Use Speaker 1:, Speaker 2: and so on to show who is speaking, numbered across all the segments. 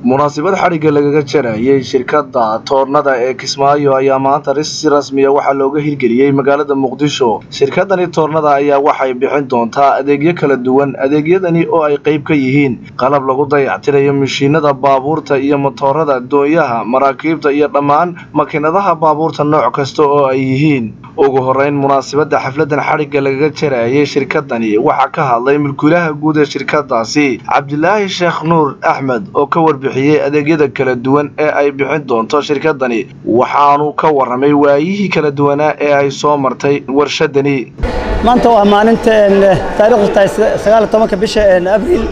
Speaker 1: munaasabad xadhigga lagaga jarayay shirkadda toornada ee kismaayo ayaa maanta si rasmiya waxaa looga hirgeliyey magaalada muqdisho shirkadani toornada ayaa waxay bixin doontaa adeegyo kala duwan adeegyadani oo ay qayb ka yihiin qalab lagu dayactirayo mashiinada baabuurta iyo matoorada doonyaha maraakiibta iyo dhammaan makiinadaha baabuurta nooc kasta oo ay yihiin ugu horeyn munaasabadda xafladan xadhigga lagaga jarayay shirkadani waxaa ka hadlay mulkiilaha guud ee shirkadaasi cabdilaahi sheekh nuur axmed oo ka warbixiyey adeegyada kala duwan ee ay bixin doonto shirkadani waxaanu ka warramay waayihii kala duwanaa ee ay soo martay warshadani
Speaker 2: maanta waa maalinta taariikhdu tahay sagaal iyo tobanka bisha abriil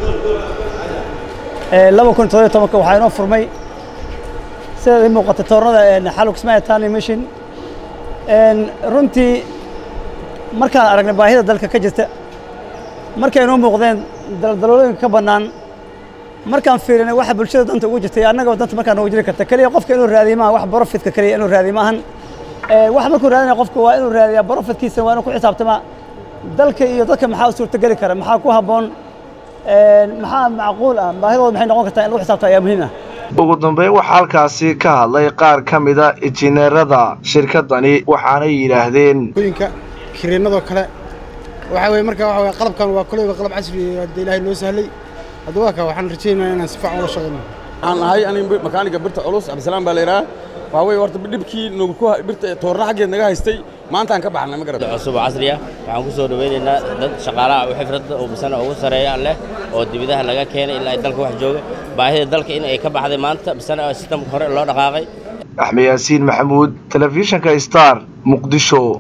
Speaker 2: laba kun toddobiyo tobanka waxaa inoo furmay sidaad ii muuqata toornada xalug kismaayo tani mission runtii markaan aragnay baahida dalka ka jirta markay inoo muuqdeen daldalooyinka ka bannaan markaan fiirinay waxa bulshada danta ugu jirtay annagaba danta markaa noogu jiri karta keliya qofka inuu raadiyo maaha wax brofitka keliya inuu raadiyo maahan waxa markuu raadinaya qofka waa inuu raadiyaa brofitkiisa waa inuu ku xisaabtamaa dalka iyo dadka maxaa u suurtogeli kara maxaa ku habboon maxaa macquul ah baahidooda maxay noqon kartaa in lagu xisaabta ayaa muhiim ah
Speaker 1: ugu dambeyn waxaa halkaasi ka hadlay qaar ka mida injineerada shirkadani waxaanay yidhaahdeen
Speaker 3: oyinka kiriinadoo kale waxaa weye marka waxa weye qalabkan waa koleyba qalab casri hadda ilaahay noo sahlay hadda waa ka waxaan rajaynayaa inaan si fiican ula shaqayno
Speaker 4: waxaan ahay aniga makaaniga birta culus cabdisalaam baa la yidhaha waxaa weye horta dhibkii nagu ku birta toorna xaggeed naga haystay maantaan ka baxnay ma garata
Speaker 5: cusub oo casri ah waxaan ku soo dhawaynaynaa dad shaqaalaha u xifradda oo misana ugu sareeya leh oo dibidaha laga keenay ilaa ay dalka wax jooga baahida dalka in ay ka baxday maanta misana sistamka hore loo dhaqaaqay
Speaker 1: axmed yaasiin maxamuud telefishinka star muqdisho